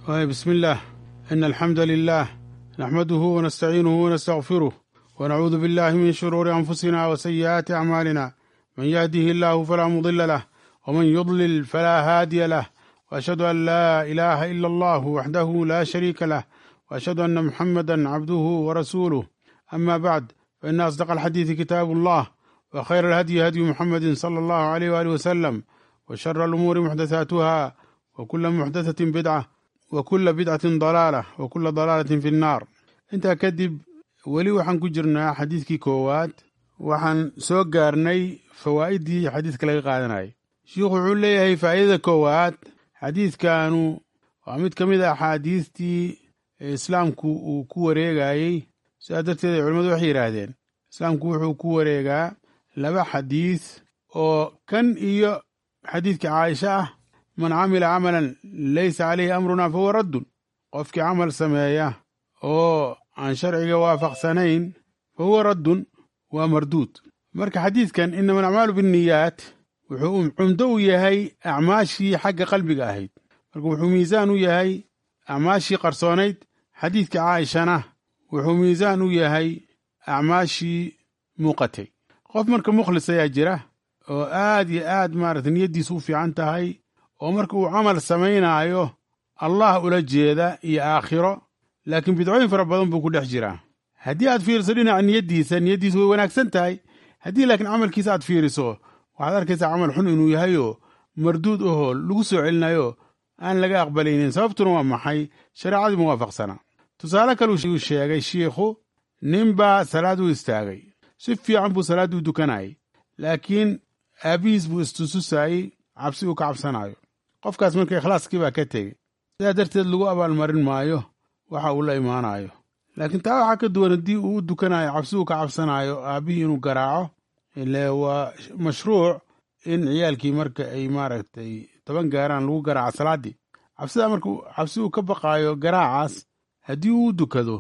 بسم الله إن الحمد لله نحمده ونستعينه ونستغفره ونعوذ بالله من شرور أنفسنا وسيئات أعمالنا من يهده الله فلا مضل له ومن يضلل فلا هادي له وأشهد أن لا إله إلا الله وحده لا شريك له وأشهد أن محمدا عبده ورسوله أما بعد فإن أصدق الحديث كتاب الله وخير الهدي هدي محمد صلى الله عليه وآله وسلم وشر الأمور محدثاتها وكل محدثة بدعة وكل بدعة ضلالة وكل ضلالة في النار intaa kadib weli waxaan ku jirnaa xadiidkii koowaad waxaan soo gaarnay fawaa'idii xadiidka laga qaadanayay shiikhu wuxuu leeyahay faa'idada koowaad xadiidkanu waa mid ka mid a axaadiistii islaamku uu ku wareegayey sidaa darteed ay culimmadu waxay yidhaahdeen islaamku wuxuu ku wareegaa laba xadiis oo kan iyo xadiidka caaisha ah man camila camalan laysa caleyhi amruna fahuwa raddun qofkii camal sameeya oo aan sharciga waafaqsanayn fa huwa raddun waa marduud marka xadiidkan inama alacmaalu binniyaat wuxuu cumdo u yahay acmaashii xagga qalbiga ahayd marka wuxuu miisaan u yahay acmaashii qarsoonayd xadiidka caaishana wuxuu miisaan u yahay acmaashii muuqatay qof marka mukhlis ayaa jira oo aad iyo aad maarata niyaddiisu u fiican tahay oo marka uu camal samaynaayo allah ula jeeda iyo aakhiro laakiin bidcooyin fara badan buu ku dhex jiraa haddii aad fiiriso dhinaca niyaddiisa niyaddiisu way wanaagsan tahay haddii laakiin camalkiisa aad fiiriso waxaad arkaysaa camal xun inuu yahayoo marduud ahoo lagu soo celinayo aan laga aqbalaynin sababtuna waa maxay shareecadii muwaafaqsana tusaale kale uu sheegay shiikhu ninbaa salaad u istaagay si fiican buu salaaddii u dukanayay laakiin aabbihiis buu istususaayey cabsi uu ka cabsanaayo qofkaas marka ikhlaaskii baa ka tegey sidaa darteed lagu abaalmarin maayo waxa uu la imaanayo laakiin taa waxaa ka duwan haddii uu u dukanayo cabsi uu ka cabsanaayo aabbihii inuu garaaco ile waa mashruuc in ciyaalkii marka ay maaragtay toban gaaraan lagu garaaco salaaddii cabsidaa marka cabsi uu ka baqaayo garaacaas haddii uu u dukado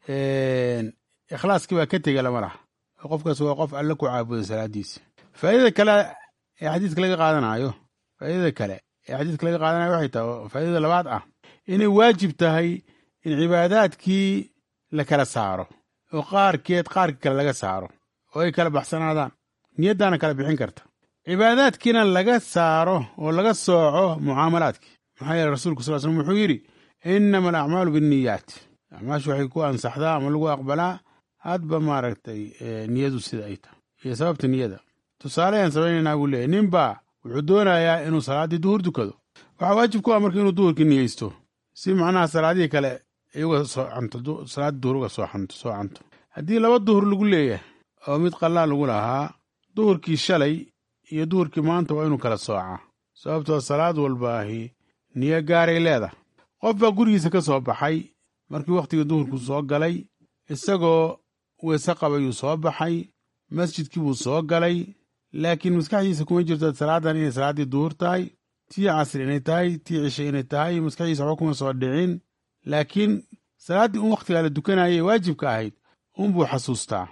ikhlaaskii baa ka tega lama laha qofkaas waa qof alle ku caabuday salaaddiisa faa'idada kale ee xadiiska laga qaadanayo faa'idada kale ee xadiiska laga qaadanayo waxay tahay faa'idada labaad ah inay waajib tahay in cibaadaadkii la kala saaro oo qaarkeed qaarka kale laga saaro oo ay kala baxsanaadaan niyaddaana kala bixin karta cibaadaadkiina laga saaro oo laga sooco mucaamalaadkii maxaa yeele rasuulku sal slm wuxuu yidhi innama alacmaalu binniyaat acmaashu waxay ku ansaxdaa ama lagu aqbalaa hadba maaragtay niyadu sida ay tahay iyo sababta niyada tusaale ayaan samaynaynaa buu leeyahy ninbaa wuxuu doonayaa inuu salaaddii duhur dukado waxaa waajib ku ah marka inuu duhurkii niyeysto si macnaha salaadihii kale ay uga soocanto salaaddii duhur uga soocanto soocanto haddii laba duhur lagu leeyahay oo mid qallaa lagu lahaa duhurkii shalay iyo duhurkii maanta waa inuu kala soocaa sababtoo salaad walbaahi niyo gaaray leedahay qof baa gurigiisa ka soo baxay markii wakhtigii duhurku soo galay isagoo weese qabayuu soo baxay masjidkii buu soo galay laakiin maskaxdiisa kuma jirto salaadan inay salaaddii duhur tahay tii casri inay tahay tii cishe inay tahay maskaxdiisa waxba kuma soo dhicin laakiin salaaddii un wakhtigaa la dukanayay waajibka ahayd unbuu xasuustaa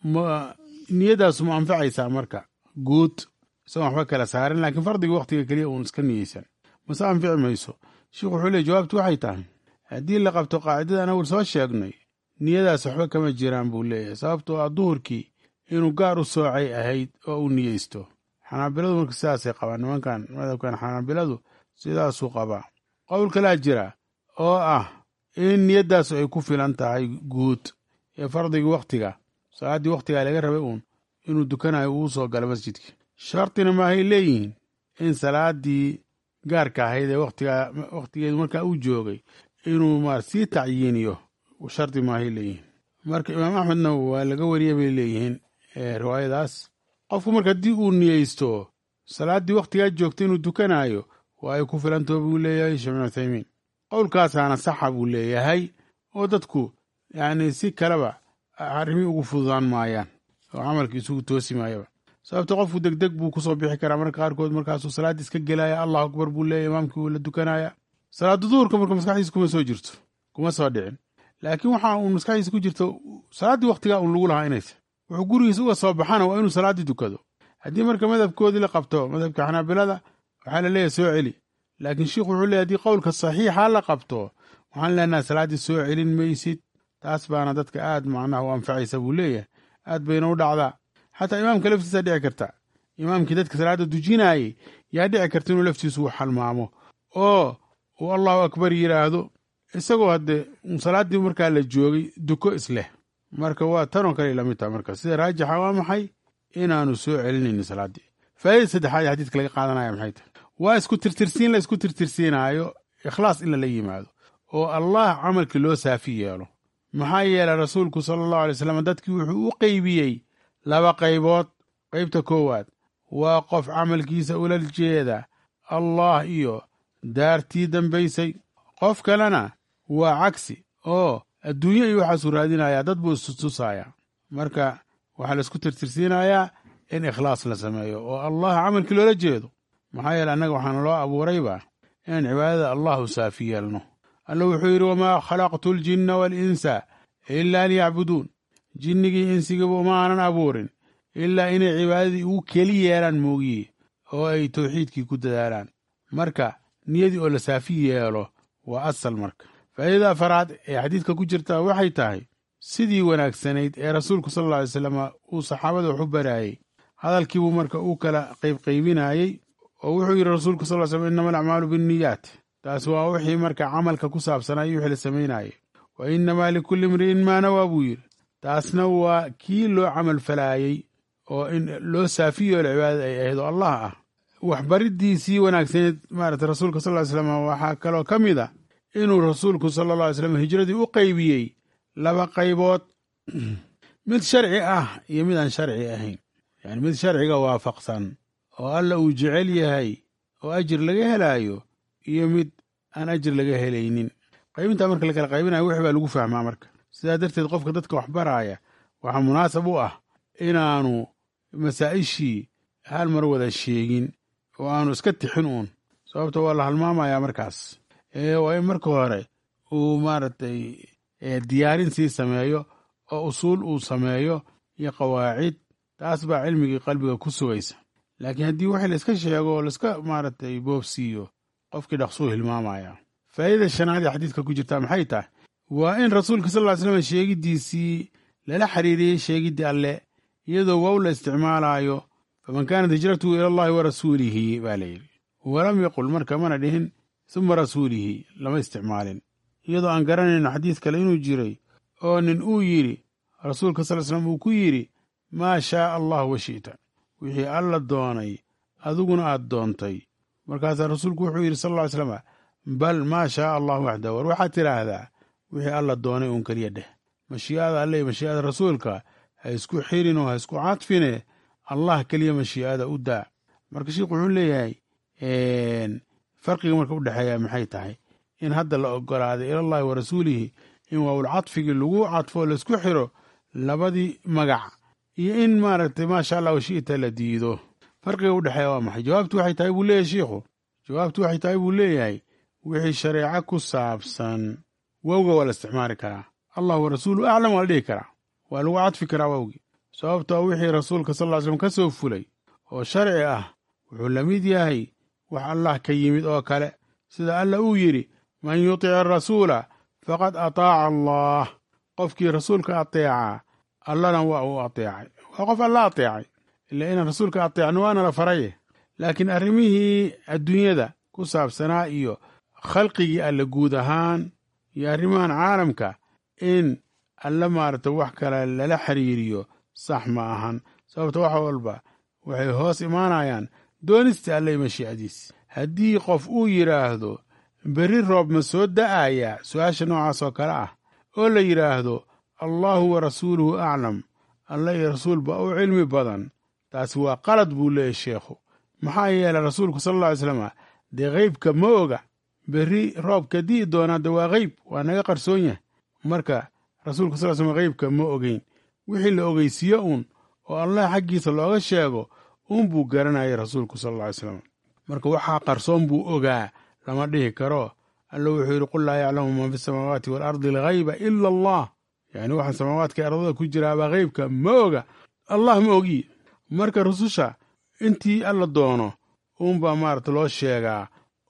ma niyaddaasu ma anfacaysaa marka guud isagoon waxba kala saarin laakiin fardiga wakhtiga keliya uun iska niyeysan mase anfici mayso sheikhu wuxuu leey jawaabtu waxay tahay haddii la qabto qaacidadan awal soo sheegnay niyadaas waxba kama jiraan buu leeyahay sababtoo ah duhurkii inuu gaar u soocay ahayd oo uu niyeysto xanaabiladu marka sidaasay qabaan nimankan madhabkan xanaabiladu sidaasuu qabaa qowl kalaa jira oo ah in niyaddaasu ay ku filan tahay guud ee fardigii wakhtiga salaaddii wakhtigaa laga rabay uun inuu dukanayo uu soo galo masjidka shartina maahay leeyihiin in salaaddii gaarka ahayd ee wakhtigaa wakhtigeedu markaa uu joogay inuu maar sii tacyiiniyo shardi maahay leeyihiin marka imaam axmedna waa laga wariya bay leeyihiin riwaayadaas qofku marka haddii uu niyeysto salaaddii wakhtigaa joogta inuu dukanaayo waa ay ku filantaho buu leeyahay sheekh bin uthaymiin qowlkaasaana saxa buu leeyahay oo dadku yacni si kaleba arrimii ugu fududaan maayaan oo camalka isugu toosi maayaba sababta qofku degdeg buu kusoo bixi karaa marka qaarkood markaasuu salaaddii iska gelaya allahu akbar buu leeyahy imaamkii wuu la dukanaya salaadda duhurka marka maskaxdiisa kuma soo jirto kuma soo dhicin laakiin waxa uun maskaxdiisa ku jirto salaaddii wakhtigaa uun lagu lahaa inaysa wuxuu gurigiisa uga soo baxana waa inuu salaaddii dukado haddii marka madhabkoodii la qabto madhabka xanaabilada waxaa la leeyahay soo celi laakiin sheikhu wuxuu leey hadii qowlka saxiixa la qabto waxaan leenaha salaaddii soo celin maysid taas baana dadka aad macnaha u anfacaysa buu leeyahay aad bayna u dhacdaa xataa imaamka laftiisa dhici karta imaamkii dadka salaadda dujinaayey yaa dhici karta inuu laftiisu u xalmaamo oo uu allahu akbar yidhaahdo isagoo haddee salaaddii markaa la joogay duko isleh marka waa tanoo kale lamid taha marka sida raajixa waa maxay inaanu soo celinaynin salaaddii faa'idada saddexaad ee xadiidka laga qaadanaya maxay tahay waa isku tirtirsiin la isku tirtirsiinaayo ikhlaas in lala yimaado oo allah camalkii loo saafi yeelo maxaa yeelay rasuulku sala allahu alay slam dadkii wuxuu u qeybiyey laba qaybood qaybta koowaad waa qof camalkiisa ula jeeda allah iyo daartii dambaysay qof kalena waa cagsi oo adduunyo iyo waxaasuu raadinayaa dad buu istutusayaa marka waxaa la isku tirtirsiinayaa in ikhlaas la sameeyo oo allah camalkii loola jeedo maxaa yeele annaga waxaana loo abuurayba inaan cibaadada allah u saafi yeelno alla wuxuu yidhi wamaa khalaqtu aljinna waalinsa ilaa liyacbuduun jinnigii insigaba uma aanan abuurin ilaa inay cibaadadii ugu keli yeelaan moogiye oo ay tawxiidkii ku dadaalaan marka niyadii oo la saafi yeelo waa asal marka faa'iidada afaraad ee xadiidka ku jirta waxay tahay sidii wanaagsanayd ee rasuulku sal alla alay slam uu saxaabada wax u baraayey hadalkiibuu marka uu kala qaybqaybinaayey oo wuxuu yidhi rasuulku sal slam innama alacmaalu binniyaat taas waa wixii marka camalka ku saabsanaa iyo wixii la samaynaayey wa innamaa likulli imri'in maa nawaa buu yidhi taasna waa kii loo camal falaayey oo in loo saafi yeelo cibaadada ay ahayd oo allah ah waxbariddiisii wanaagsaneed maarata rasuulka sal ly slam waxaa kaloo ka mid a inuu rasuulku sala alla alay slam hijradii u qaybiyey laba qaybood mid sharci ah iyo mid aan sharci ahayn yani mid sharciga waafaqsan oo alla uu jecel yahay oo ajir laga helaayo iyo mid aan ajir laga helaynin qaybintaa marka la kala qaybinayo wix baa lagu fahmaa marka sidaa darteed qofka dadka wax baraaya waxaa munaasab u ah inaanu masaa'ishii hal mar wada sheegin oo aanu iska tixin uun sababta waa la halmaamayaa markaas waa in marka hore uu maaragtay diyaarin sii sameeyo oo usuul uu sameeyo iyo qawaacid taas baa cilmigii qalbiga ku sugaysa laakiin haddii wixii layska sheego oo layska maaragtay boobsiiyo qofkii dhaqsuu hilmaamaya faa'idada shanaad ee xadiidka ku jirtaa maxay tahay waa in rasuulka sal ly slam sheegiddiisii lala xiriiriyey sheegiddii alle iyadoo wow la isticmaalaayo faman kaanat hijratuhu ila allahi wa rasuulihi baa la yidhi walam yaqul marka mana dhihin suma rasuulihi lama isticmaalin iyadoo aan garanayno xadiis kale inuu jiray oo nin uu yidhi rasuulka sal slam uu ku yidhi maa shaaa allah wa shi'ta wixii alla doonay adiguna aad doontay markaasaa rasuulku wuxuu yidhi sal ly slam bal maa shaaa allah waxda war waxaad tidhaahdaa wixii alla doonay uun keliya dheh mashii'ada alle iyo mashii'ada rasuulka ha isku xirin oo ha isku cadfine allah keliya mashii'ada u daa marka sheikhu wuxuu leeyahay farqiga marka u dhexeeya maxay tahay in hadda la ogolaaday ilallahi wa rasuulihi in waawul cadfigii lagu cadfo laisku xiro labadii magac iyo in maaragtay maasha allah washi'ta la diido farqiga u dhexeeya waa maxay jawaabtu waxay tahay buu leeyahay shiikhu jawaabtu waxay tahay buu leeyahay wixii shareeco ku saabsan wowga waa la isticmaali karaa allah wa rasuulu aclam waa la dhihi karaa waa lagu cadfi karaa wowgii sababtoo wixii rasuulka sal ly slm ka soo fulay oo sharci ah wuxuu la mid yahay wax allah ka yimid oo kale sida alla uu yidhi man yutic arasuula faqad ataaca allah qofkii rasuulka ateecaa allana waa uu ateecay waa qof alla ateecay ila inaan rasuulka ateecno waana la faraye laakiin arrimihii adduunyada ku saabsanaa iyo khalqigii alle guud ahaan iyo arrimahan caalamka in alle maaragta wax kale lala xiriiriyo sax ma ahan sababta wax walba waxay hoos imaanayaan doonista alle mashiicadiis haddii qof uu yidhaahdo berri roob ma soo da'ayaa su-aasha noocaas oo kale ah oo la yidhaahdo allaahu wa rasuuluhu aclam alle iyo rasuul baa u cilmi badan taasi waa qalad buu leeyahy sheekhu maxaa yeelay rasuulku sal alla alay slam dee qeybka ma oga berri roobka di'i doonaa de waa qeyb waa naga qarsoon yahay marka rasuulku sal slam qeybka ma ogeyn wixii la ogeysiiyo uun oo allah xaggiisa looga sheego uun buu garanayay rasuulku sal alla alay slam marka waxaa qarsoon buu ogaa lama dhihi karo alla wuxuu yidhi qul laa yaclamu man fi samaawaati waalardi alghayba ila allah yacni waxaan samaawaadka ardada ku jiraabaa qeybka ma oga allah ma ogi marka rususha intii alla doono uunbaa maarata loo sheegaa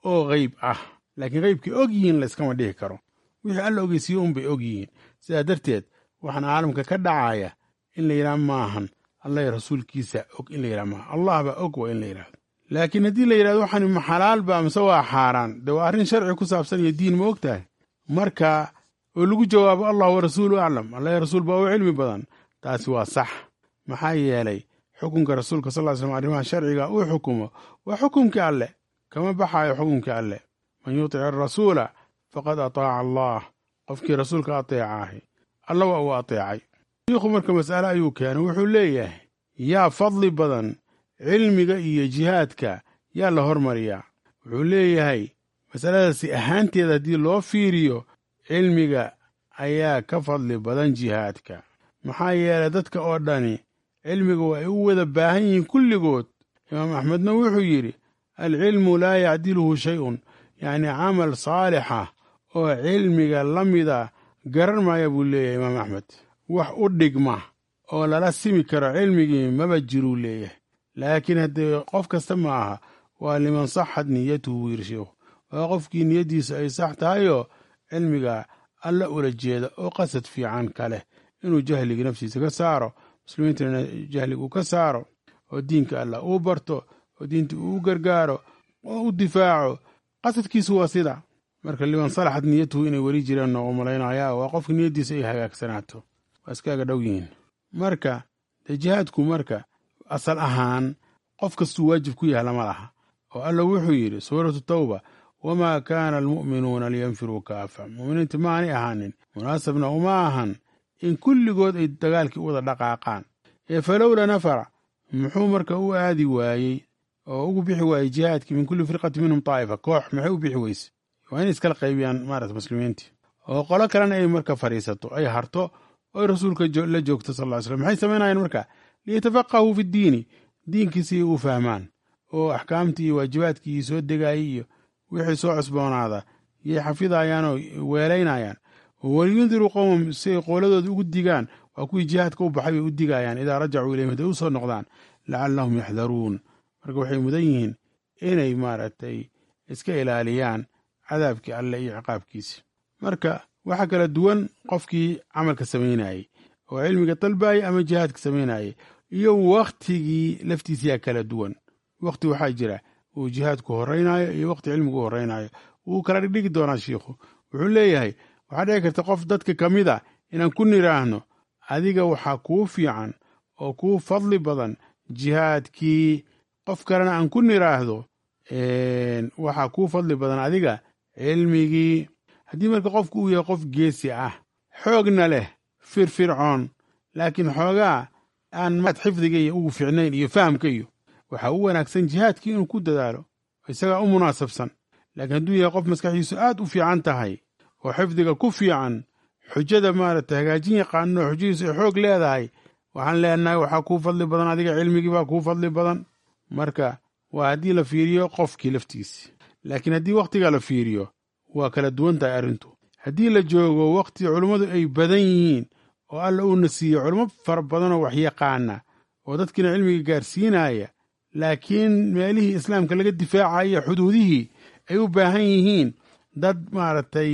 oo qeyb ah laakiin qeybkay og yihiin layskama dhihi karo wixii alla ogeysiiyo unbay og yihiin sidaa darteed waxaan caalamka ka dhacaya in la yidhaha maahan allah rasuulkiisa og in la yidhaha maaha allah baa og waa in la yidhahdo laakiin haddii la yidhahdo waxaan ma xalaal ba mise waa xaaraan dee waa arrin sharci ku saabsan iyo diin ma og tahay marka oo lagu jawaabo allah wa rasuulu aclam allah rasuul baa u cilmi badan taasi waa sax maxaa yeelay xukunka rasuulka sal ly slm arrimaha sharciga uu xukumo waa xukumkii alleh kama baxaayo xukumkii alleh man yutic arasuula faqad ataaca allah qofkii rasuulka ateecaahi alla waa uu ateecay shiikhu marka mas'ale ayuu keenay wuxuu leeyahay yaa fadli badan cilmiga iyo jihaadka yaa la hormariyaa wuxuu leeyahay masaladaasi ahaanteeda haddii loo fiiriyo cilmiga ayaa ka fadli badan jihaadka maxaa yeelay dadka oo dhani cilmiga waa ay u wada baahan yihiin kulligood imaam axmedna wuxuu yidhi alcilmu laa yacdiluhu shay-un yacni camal saalixa oo cilmiga la mida garan maaya buu leeyahay imaam axmed wax u dhigma oo lala simi karo cilmigii maba jiruu leeyahay laakiin haddee qof kasta ma aha waa liman saxad niyatuhu buu yidhi sheikhu waa qofkii niyaddiisa ay sax tahayoo cilmiga alla ula jeeda oo qasad fiican ka leh inuu jahligii naftiisa ka saaro muslimiintana jahlig uu ka saaro oo diinka allah uu barto oo diinta uu gargaaro oo u difaaco qasadkiisu waa sida marka liman salaxad niyatuhu inay weli jireen noogu malaynayaa waa qofka niyaddiisa ay hagaagsanaato waa iskaaga dhow yihiin marka dee jihaadku marka asal ahaan qof kastuu waajib ku yahay lama laha oo alla wuxuu yidhi suuratu tawba wamaa kaana almu'minuuna liyanfiruu kaafa mu'miniinta maanay ahaanin munaasabna uma ahan in kulligood ay dagaalkii u wada dhaqaaqaan ee falowla nafara muxuu marka u aadi waayey oo ugu bixi waayey jihaadkii min kulli firqati minhum taa'ifa koox maxay u bixi weyse waa inay iskala qaybiyaan maarata muslimiintii oo qolo kalena ay marka fadhiisato ay harto oy rasuulka la joogto sal ly slm maxay samaynayaan marka liyatafaqahuu fi ddiini diinkiisii u fahmaan oo axkaamtii iyo waajibaadkii soo degaayay iyo wixii soo cusboonaada yay xafidayaan oo weelaynayaan waliyundiruu qowmam si ay qooladooda ugu digaan waa kuwii jihaadka u baxay bay u digayaan idaa rajacuu ilayhim hadday u soo noqdaan lacallahum yaxdaruun marka waxay mudan yihiin inay maaragtay iska ilaaliyaan cadaabkii alleh iyo ciqaabkiisi marka waxaa kala duwan qofkii camalka samaynayey oo cilmiga dalbaayay ama jihaadka samaynayey iyo wakhtigii laftiisiyaa kala duwan wakhti waxaa jira uu jihaadku horraynayo iyo wakhti cilmigu u horraynayo wuu kala dhigdhigi doonaa shiikhu wuxuu leeyahay waxaa dhici karta qof dadka ka mid a inaan ku nidhaahno adiga waxaa kuu fiican oo kuu fadli badan jihaadkii qof kalena aan ku nidhaahdo waxaa kuu fadli badan adiga cilmigii haddii marka qofku uu yahay qof geesi ah xoogna leh firfircoon laakiin xoogaa aan maad xifdiga iyo ugu fiicnayn iyo fahamka iyo waxaa u wanaagsan jihaadkii inuu ku dadaalo isagaa u munaasabsan laakiin hadduu yahay qof maskaxdiisu aad u fiican tahay oo xifdiga ku fiican xujada maaragtay hagaajin yaqaano oo xujadiisu ay xoog leedahay waxaan leenahay waxaa kuu fadli badan adiga cilmigii baa kuu fadli badan marka waa haddii la fiiriyo qofkii laftiisi laakiin haddii wakhtiga la fiiriyo waa kala duwan tahay arrintu haddii la joogo wakhti culummadu ay badan yihiin oo alla uuna siiye culummo fara badanoo waxyaqaana oo dadkiina cilmiga gaarsiinaya laakiin meelihii islaamka laga difaacaya xuduudihii ay u baahan yihiin dad maaragtay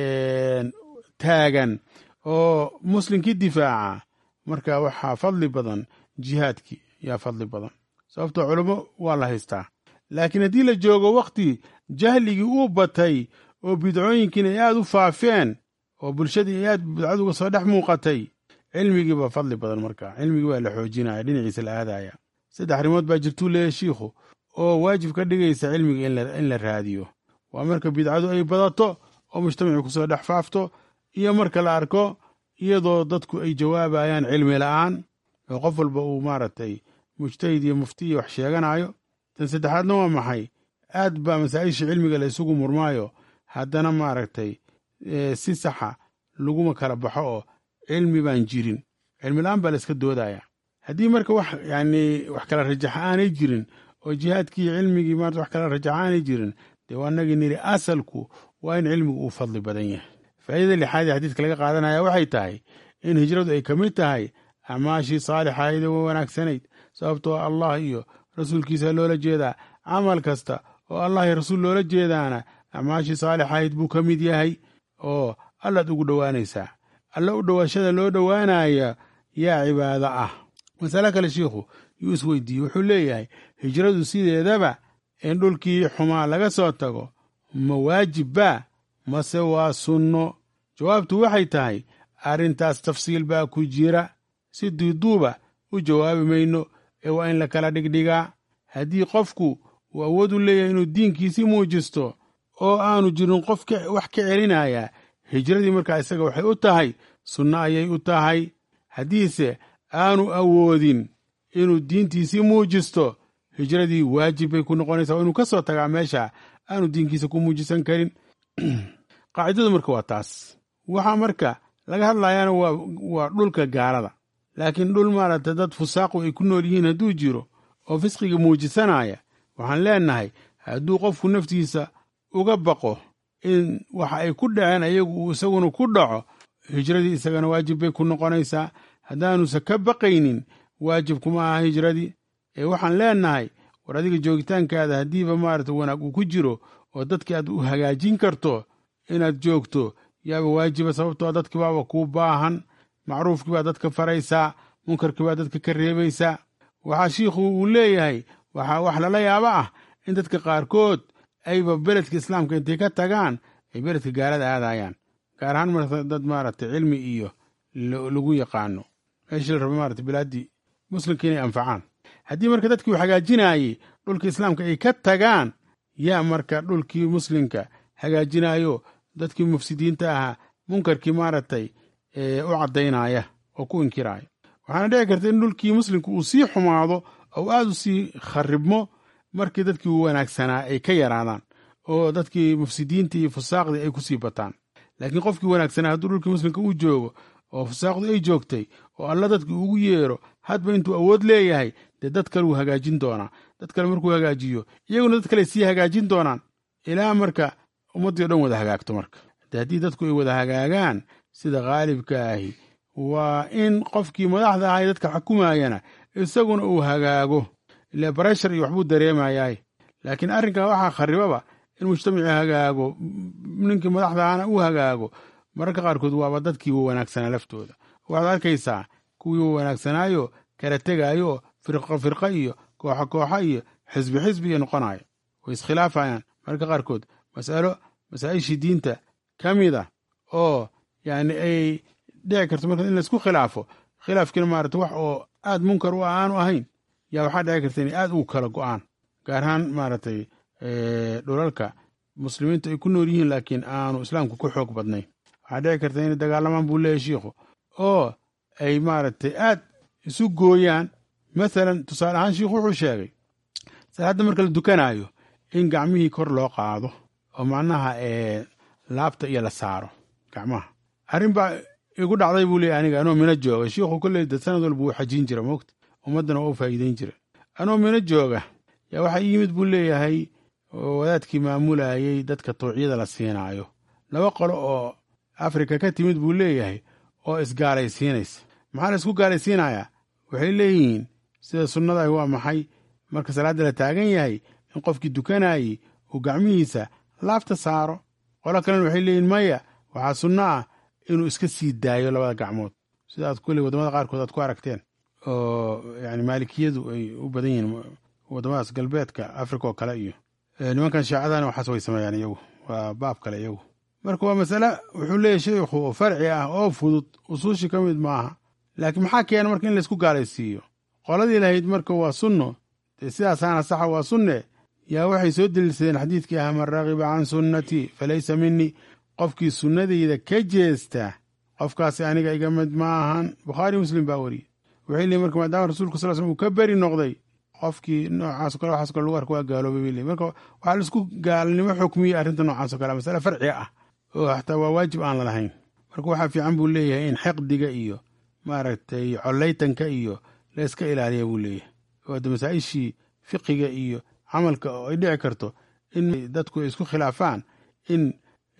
taagan oo muslimkii difaaca marka waxaa fadli badan jihaadkii yaa fadli badan sababtoo culummo waa la haystaa laakiin haddii la joogo wakhti jahligii uu batay oo bidcooyinkiina ay aad u faafeen oo bulshadii ay aad bidcadu uga soo dhex muuqatay cilmigii baa fadli badan marka cilmigii waa la xoojinaya dhinaciisa la aadaya saddex arrimood baa jirtuu leeyahy shiikhu oo waajib ka dhigaysa cilmiga in la raadiyo waa marka bidcadu ay badato oo mujtamacii kusoo dhex faafto iyo marka la arko iyadoo dadku ay jawaabayaan cilmi la'aan oo qof walba uu maaragtay mujtahid iyo muftiya wax sheeganayo tan saddexaadna waa maxay aad baa masaa'isha cilmiga la isugu murmaayo haddana maaragtay si saxa laguma kala baxo oo cilmi baan jirin cilmi la'aan baa la iska doodaya haddii marka wax yani wax kala rajaxa aanay jirin oo jihaadkii cilmigii maarata wax kala rajaxa aanay jirin dee waa nagii niri asalku waa in cilmigu uu fadli badan yahay faa'iidada lixaad ee xadiidka laga qaadanaya waxay tahay in hijradu ay ka mid tahay acmaashii saalixahayd ee wanaagsanayd sababtoo allah iyo rasuulkiisa loola jeedaa camal kasta oo allah iyo rasuul loola jeedaana acmaashii saalixahayd buu ka mid yahay oo allaad ugu dhowaanaysaa alla u dhowaashada loo dhowaanaya yaa cibaado ah masale kale shiikhu yuu isweydiiyey wuxuu leeyahay hijradu sideedaba in dhulkii xumaa laga soo tago ma waajib baa mase waa sunno jawaabtu waxay tahay arrintaas tafsiil baa ku jira si duuduuba u jawaabi mayno ee waa in la kala dhigdhigaa haddii qofku uu awood u leeyahay inuu diinkiisii muujisto oo aanu jirin qof wax ka celinaya hijradii markaa isaga waxay u tahay sunno ayay u tahay haddiise aanu awoodin inuu diintiisii muujisto hijradii waajib bay ku noqonaysaa waa inuu ka soo tagaa meesha aanu diinkiisa ku muujisan karin qaacidadu marka waa taas waxaa marka laga hadlayaana waa dhulka gaalada laakiin dhul maaragta dad fusaaqu ay ku nool yihiin hadduu jiro oo fisqiga muujisanaya waxaan leenahay hadduu qofku naftiisa uga baqo in waxa ay ku dhaceen ayagu uu isaguna ku dhaco hijradii isagana waajib bay ku noqonaysaa haddaanusa ka baqaynin waajib kuma aha hijradii ee waxaan leenahay war adiga joogitaankaada haddiiba maarata wanaag uu ku jiro oo dadkii aad u hagaajin karto inaad joogto yaaba waajiba sababtoo dadkii baaba kuu baahan macruufkii baa dadka faraysaa munkarkii baa dadka ka reebaysaa waxaa shiikhu uu leeyahay waxaa wax lala yaabo ah in dadka qaarkood ayba beledka islaamka intay ka tagaan ay beledka gaalada aadayaan gaar ahaan marka dad maaragtay cilmi iyo lagu yaqaano meeshii la raba maarata bilaaddii muslimka inay anfacaan haddii marka dadkii uu hagaajinaayey dhulka islaamka ay ka tagaan yaa marka dhulkii muslimka hagaajinayo dadkii mufsidiinta ahaa munkarkii maaragtay u caddaynaya oo ku inkiraya waxaana dhici karta in dhulkii muslimka uu sii xumaado oo aad u sii kharibmo markii dadkii u wanaagsanaa ay ka yaraadaan oo dadkii mufsidiinta iyo fusaaqdii ay ku sii bataan laakiin qofkii wanaagsanaa hadduu dhulkii muslimka u joogo oo fusaaqdu ay joogtay oo alla dadkii ugu yeero hadba intuu awood leeyahay dee dad kale wuu hagaajin doonaa dad kale markuu hagaajiyo iyaguna dad kale sii hagaajin doonaan ilaa marka ummaddii o dhan wada hagaagto marka de haddii dadku ay wada hagaagaan sida khaalibka ahi waa in qofkii madaxda ahay dadka xukumayana isaguna uu hagaago ile bareshar iyo waxbuu dareemayaay laakiin arrinkaa waxaa kharibaba in mujtamacii hagaago ninkii madaxda ahana uu hagaago mararka qaarkood waaba dadkii wanaagsanaa laftooda waxaad arkaysaa kuwii wanaagsanaayo kala tegaayo firqo firqo iyo kooxo kooxo iyo xisbi xisbi iyo noqonayo way iskhilaafayaan mararka qaarkood masalo masaa'ishii diinta ka mid a oo yani ay dhici karto marka in laisku khilaafo khilaafkiina maarata wax oo aad munkar u aanu ahayn yaa waxaa dhici karta inay aad ugu kala go'aan gaar ahaan maaragtay dhulalka muslimiintu ay ku nool yihiin laakiin aanu islaamku ku xoog badnayn waxaa dhici karta inay dagaalamaan buu leeyahy shiikhu oo ay maaragtay aad isu gooyaan mathalan tusaale ahaan shiikhu wuxuu sheegay salaadda marka la dukanaayo in gacmihii kor loo qaado oo macnaha laabta iyo la saaro gacmaha arrin baa igu dhacday buu leeyahy aniga anoo mina jooga shiikhu kolley de sanad walba wuu xajin jira moogta ummaddana waa u faa'iideyn jira anoo mina jooga yaa waxaa ii yimid buu leeyahay wadaadkii maamulayey dadka tawciyada la siinaayo laba qolo oo afrika ka timid buu leeyahay oo isgaalaysiinaysa maxaa la isku gaalaysiinayaa waxay leeyihiin sida sunnadahi waa maxay marka salaadda la taagan yahay in qofkii dukanayey uu gacmihiisa laabta saaro qolo kalena waxay leeyihin maya waxaa sunno ah inuu iska sii daayo labada gacmood sida aad kulley waddamada qaarkood aad ku aragteen oo yani maalikiyadu ay u badan yihiin waddamadaas galbeedka afrika oo kale iyo nimankan shaacadana waxaas way sameeyaan iyagu waa baab kale iyagu marka waa masale wuxuu leeyahy sheikhu oo farci ah oo fudud usuushi ka mid maaha laakiin maxaa keena marka in laysku gaalaysiiyo qoladii lahayd marka waa sunno dee sidaasaana saxa waa sunne yaa waxay soo deliilsadeen xadiidkii ah man ragiba can sunnatii falaysa minii qofkii sunnadayda ka jeesta qofkaasi aniga iga mid ma ahan bukhaari muslim baa weriye waxay leeyiin marka maadaama rasuulka sal slm uu ka beri noqday qofkii noocaas o kale waxaas kale lagu arka waa gaaloobay bay leeyiin marka waxaa laisku gaalnimo xukmiyey arrinta noocaas o kale masale farci ah oo xataa waa waajib aan lalahayn marka waxaa fiican buu leeyahay in xiqdiga iyo maaragtay collaytanka iyo la iska ilaaliya buu leeyahay oo de masaa-ishii fiqiga iyo camalka oo ay dhici karto in dadku ay isku khilaafaan in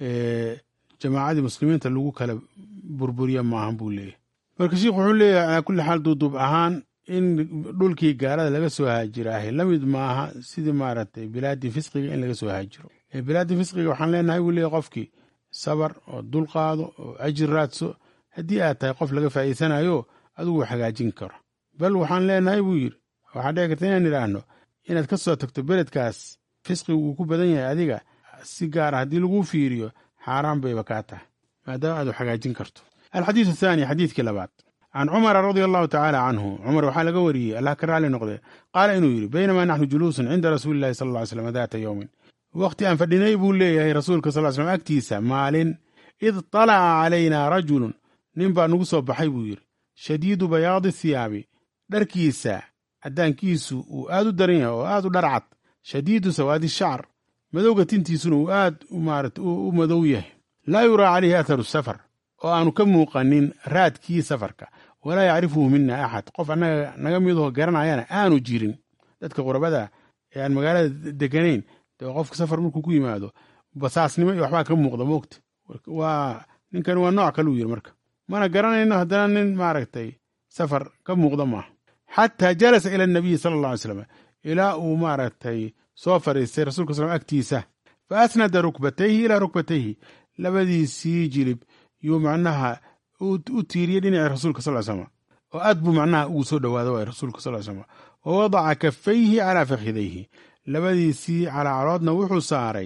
jamaacadii muslimiinta lagu kala burburiya maahan buu leeyahay marka sheikhu wuxuu leeyahay calaa kulli xaal duuduub ahaan in dhulkii gaalada laga soo haajiraahay la mid maaha sidii maaragtay bilaadii fisqiga in laga soo haajiro bilaadii fisqiga waxaan leenahay buu leeyahy qofkii sabar oo dulqaado oo ajir raadso haddii aad tahay qof laga faa'iidsanayo adigu hagaajin karo bal waxaan leenahay buu yidhi waxaa dhici karta inaan idhaahno inaad ka soo tagto beledkaas fisqigu uu ku badan yahay adiga si gaara haddii laguu fiiriyo xaaraan bayba kaa tahay maadaama aad hagaajin karto alxadiidu athaani xadiidkii labaad can cumara radia allahu tacaala canhu cumar waxaa laga wariyey allah ka raali noqde qaala inuu yidhi baynamaa naxnu juluusun cinda rasuuli illahi sal lla ly slam daata yowmin wakhti aan fadhinay buu leeyahay rasuulka sal ly slam agtiisa maalin id talaca calaynaa rajulun nin baa nugu soo baxay buu yidhi shadiidu bayaadi thiyaabi dharkiisa caddaankiisu uu aad u daran yahay oo aad u dharcad shadiidu sawaadi shacr madowga tintiisuna uu aad maarata u madow yahay laa yuraa calayhi atharu safar oo aanu ka muuqanin raadkii safarka walaa yacrifuhu mina axad qof annaga naga midaho garanayana aanu jirin dadka qurabada ee aan magaalada deganayn dee qofka safar markuu ku yimaado basaasnimo iyo waxbaa ka muuqda moogta waa ninkan waa nooc kaluu yiri marka mana garanayno haddana nin maaragtay safar ka muuqda maaha xataa jalasa ila nabiyi sala alla alay slam ilaa uu maaragtay soo fadhiistay rasulka sal agtiisa fa asnada rukbatayhi ilaa rukbatayhi labadiisii jilib yuu macnaha u tiiriyey dhinacii rasuulka sal slam oo aad buu macnaha ugu soo dhowaada waay rasuulka sal slam wa wadaca kafayhi calaa fakhidayhi labadiisii calaacaloodna wuxuu saaray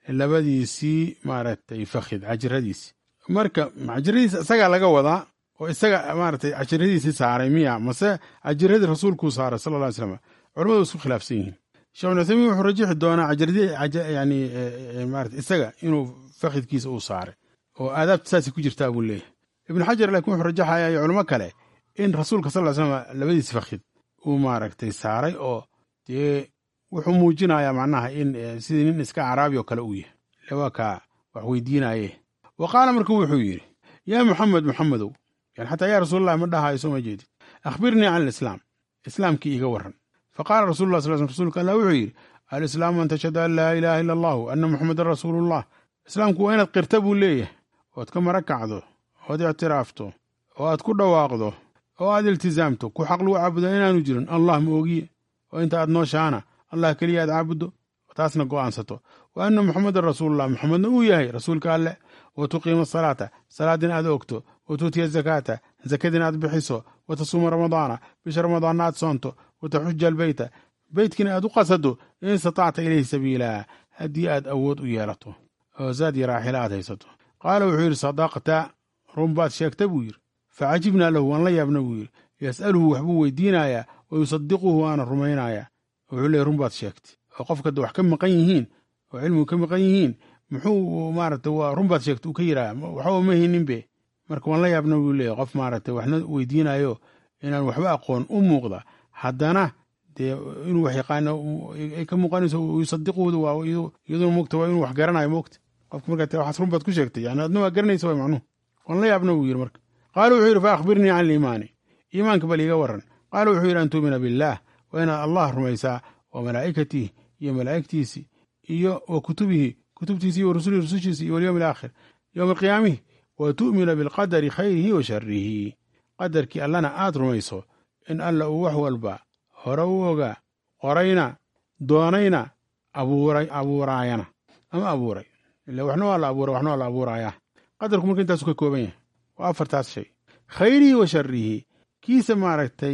labadiisii maaragtay fakhid cajiradiisi marka cajiradiisi isagaa laga wadaa oo isaga maaragtay cajiradiisii saaray miya mase cajiradii rasuulkuu saaray sala alla ly slam culamadu isku khilaafsan yihiin sheekh bin uthaymiin wuxuu rajixi doonaa cajiradii yani maarata isaga inuu fakhidkiisa uu saaray oo aadaabta saasay ku jirtaa buu leeyahay ibnu xajar laakiin wuxuu rajaxaya iyo culamo kale in rasuulka sal ly slam labadiis fakhid uu maaragtay saaray oo dee wuxuu muujinayaa macnaha in sidii nin iska caraabi oo kale uu yahay ile waa kaa wax weydiinaye wa qaala marka wuxuu yidhi yaa muxamed muxamedow yani xataa yaa rasuulallah ma dhahayo soo ma jeedid akhbirnii can alislaam islaamkii iiga warran fa qaala rasulullah sal sl rsulka allah wuxuu yidhi alislaamu an tashhadu an laa ilaaha ila allahu anna muxamedan rasuulullah islaamku waa inaad qirta buu leeyahay ood ka mara kacdo ood ictiraafto oo aad ku dhawaaqdo oo aad iltizaamto ku xaq lagu caabuda inaanu jirin allah ma ogiye oo inta aad nooshaana allah keliya aad caabuddo taasna go'aansato wa anna muxamedan rasuulullah muxamedna uu yahay rasuulka alleh wa tuqiima asalaata salaadina aad ogto wa tuutiya zakaata zakadina aad bixiso wa tasuuma ramadaana bisha ramadaanna aad soonto wa taxuja albeyta beytkina aad u qasado in istatacta ilayhi sabiila haddii aad awood u yeelato oo zaad iyo raaxila aad haysato qaala wuxuu yidhi sadaqta run baad sheegta buu yidhi facajibnaa lahu waan la yaabna buu yidhi yas'aluhu waxbuu weydiinayaa wa yusadiquhu waana rumaynayaa wuxuu leey run baad sheegtay oo qofka wax ka maqan yihiin oo cilmigu ka maqan yihiin muxuu maaragta waa run baad sheegtay uu ka yidhaha waxba ma hininbe marka waan la yaabna buu leeyahy qof maaragtay waxna weydiinayo inaan waxba aqoon u muuqda haddana dee inuu wax yaqaano ay ka muuqanayso yusadiquhu waa iyaduna mogta waa inuu wax garanayo mogta qofka markaa waxaas run baad ku sheegtay yani adna waa garanaysa way macnuhu waan la yaabna buu yidhi marka qaala wuxuu yidhi fa akhbirnii can aliimaani iimaanka bal iiga warran qaala wuxuu yidhi an tuumina billaah waa inaad allah rumaysaa wa malaa'ikatihi iyo malaa'igtiisii iyo wa kutubihi kutubtiisi iyo wa rusulihi rusushiisi iyo walyowmi alaakhir yowma alqiyaamihi wa tu'mina bilqadari khayrihi wa sharihi qadarkii allana aad rumayso in alla uu wax walba hore u ogaa qorayna doonayna abuuray abuuraayana ama abuuray ila waxna waa la abuuray waxna waa la abuuraayaa qadarku marka intaasu ka kooban yahay waa afartaas shay khayrihi wa sharihi kiisa maaragtay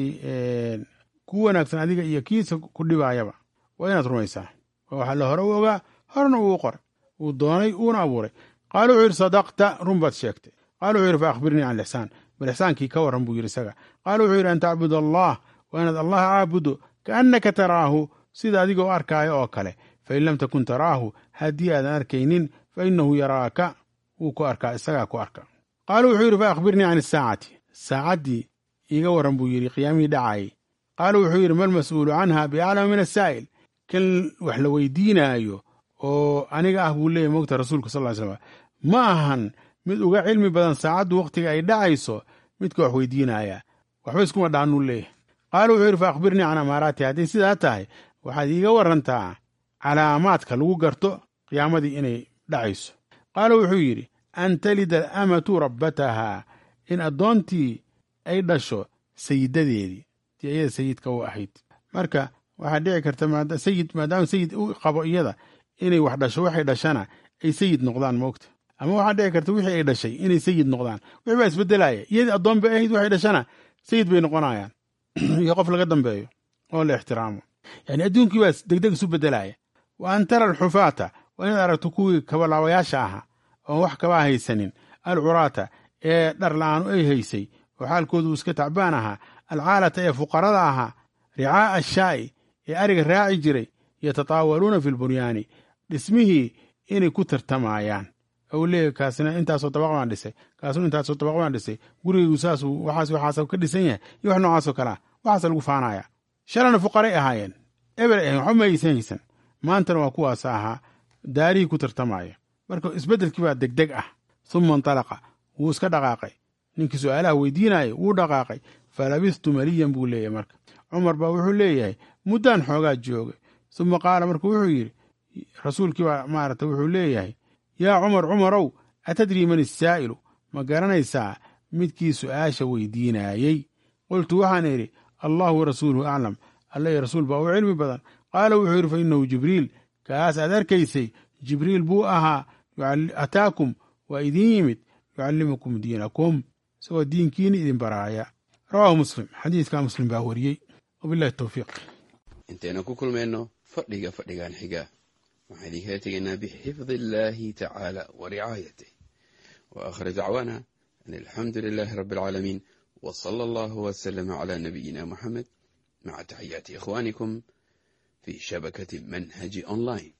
ku wanaagsan adiga iyo kiisa ku dhibaayaba waa inaad rumaysaa waxaa la hore u ogaa horena uu qoray uu doonay uuna abuuray qaala wuxuu yidhi sadaqta run baad sheegtay qaala wuxuu yidhi fa akhbirnii can lixsaan bal ixsaankii ka warran buu yidhi isaga qaala wuxuu yidhi an tacbud allah waa inaad allah caabudo kaannaka taraahu sida adigoo arkaayo oo kale fain lam takun taraahu haddii aadan arkaynin fa innahu yaraaka wuu ku arkaa isagaa ku arka qaala wuxuu yidhi fa akhbirnii can isaacati saacaddii iiga warran buu yidhi qiyaamihii dhacayay qaala wuxuu yidhi mal mas'uulu canha biaclama min asaa'il kan wax la weydiinaayo oo aniga ah buu leeyahy mogta rasuulka sal ly slam ma ahan mid uga cilmi badan saacaddu wakhtiga ay dhacayso midka wax weydiinaya waxba iskuma dhaanuu leeyahay qaala wuxuu yidhi fa akhbirnii can amaaraati hadday sidaa tahay waxaad iiga warantaa calaamaadka lagu garto qiyaamadii inay dhacayso qaala wuxuu yidhi an talida alamatu rabbatahaa in addoontii ay dhasho sayidadeedii tii iyada sayidka u ahayd marka waxaa dhici karta sayid maadaama sayid u qabo iyada inay wax dhasho waxay dhashana ay sayid noqdaan moogta ama waxaa dhici karta wixii ay dhashay inay sayid noqdaan wixii baa isbedelaya iyadii addoon bay ahayd waxay dhashana sayid bay noqonayaan iyo qof laga dambeeyo oo la ixtiraamo yani adduunkii baa degdeg isu bedelaya wa an tara alxufaata waa inaad aragto kuwii kabalaabayaasha ahaa oon wax kaba haysanin alcuraata ee dhar la-aanu ay haysay oo xaalkoodu iska tacbaan ahaa alcaalata ee fuqarada ahaa ricaa'a ashaa'i ee ariga raaci jiray yatataawaluuna fi lbunyaani dhismihii inay ku tartamayaan ou leeyahy kaasina intaasoo dabaq baan dhisay kaasuna intaasoo dabaq baan dhisay gurigaygu saasuu waxaas waxaasa ka dhisan yahay iyo wax noocaasoo kalea waxaasa lagu faanaya shalana fuqaray ahaayeen eber ahayn waxba ma aysan haysan maantana waa kuwaasa ahaa daarihii ku tartamaya marka isbeddelkii baa degdeg ah suma intalaqa wuu iska dhaqaaqay ninkii su'aalaha weydiinayay wuu dhaqaaqay falabistu maliyan buu leeyahay marka cumar baa wuxuu leeyahay muddaan xoogaa joogay suma qaala marka wuxuu yidhi rasuulkii baa maarata wuxuu leeyahay yaa cumar cumarow atadrii man isaa'ilu ma garanaysaa midkii su'aasha weydiinaayey qultu waxaan idhi allahu warasuuluhu aclam alla iyo rasuul baa u cilmi badan qaala wuxuu yidhi fa innahu jibriil kaas aad arkaysay jibriil buu ahaa ataakum waa idiin yimid yucallimukum diinakum isagoo diinkiini idin baraaya rawaahu muslim xadiidkaa muslim baa wariyey wabilahi towfiiq intaynu ku kulmayno fadhiga fadhigan xiga waxaan idinkala tegaynaa bixifdi illaahi tacaala wa ricaayatih wa aakhir dacwaana an alxamdu lilaahi rabbi alcaalamiin wa sala allahu wasalama calaa nabiyina moxamed maca taxiyaati ikhwaanikum fi shabakati manhaji online